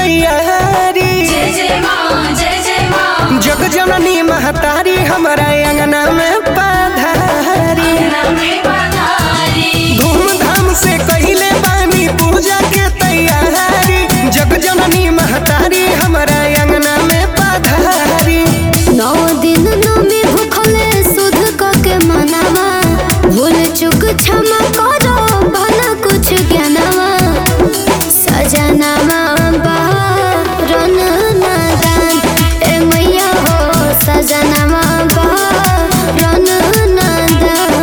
तैयारी जय जय माँ जय जय माँ जग जननी महतारी हमारा अंगना में पधारी नवे पधारी धूमधाम से कहिले बानी पूजा के तैयारी जग जननी महतारी हमारा अंगना में पधारी नौ दिन नमी भूखले सुध क के मनावा भूल चुक क्षमा करो भला कुछ ज्ञानवा सजनावा बारन नादान ए मैया हो सजनावा बारन नादान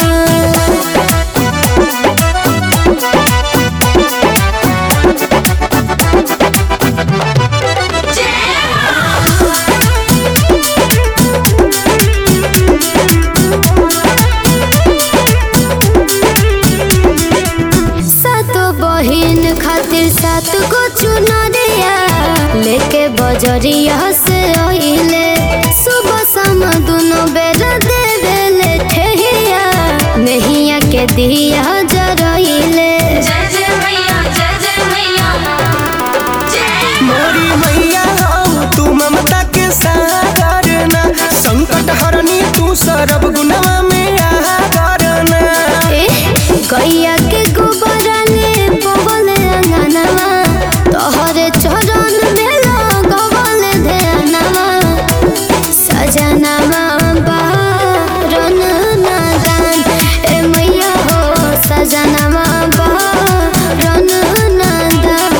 सातो बहिन खातिर सात गो चुनरिया लेके बजरिया से आइले सुबह शाम दोनों बेर देवेले ठेहिया नहिया के दिया जरइले जय जय मैया जय जय मैया जय मोरी मैया हो तू ममता के सागर ना संकट हरनी तू सरब गुनवा में आदरना ए, गैया के गोबरा ले पवन अंगनवा तोहरे चरण में लगवल ध्यानवा सजनवा बारन नादान ए मैया हो सजनवा बारन नादान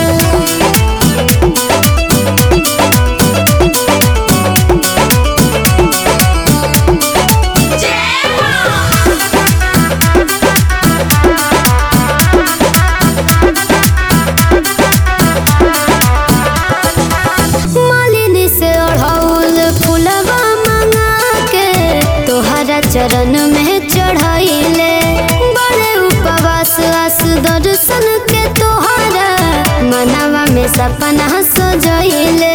मालिनी से ओढ़ौल फुलवा मंगा के तोहरा चरण में चढ़ाइले बड़े उपवास आस दर्शन के तोहरा मनवा में सपना सजैले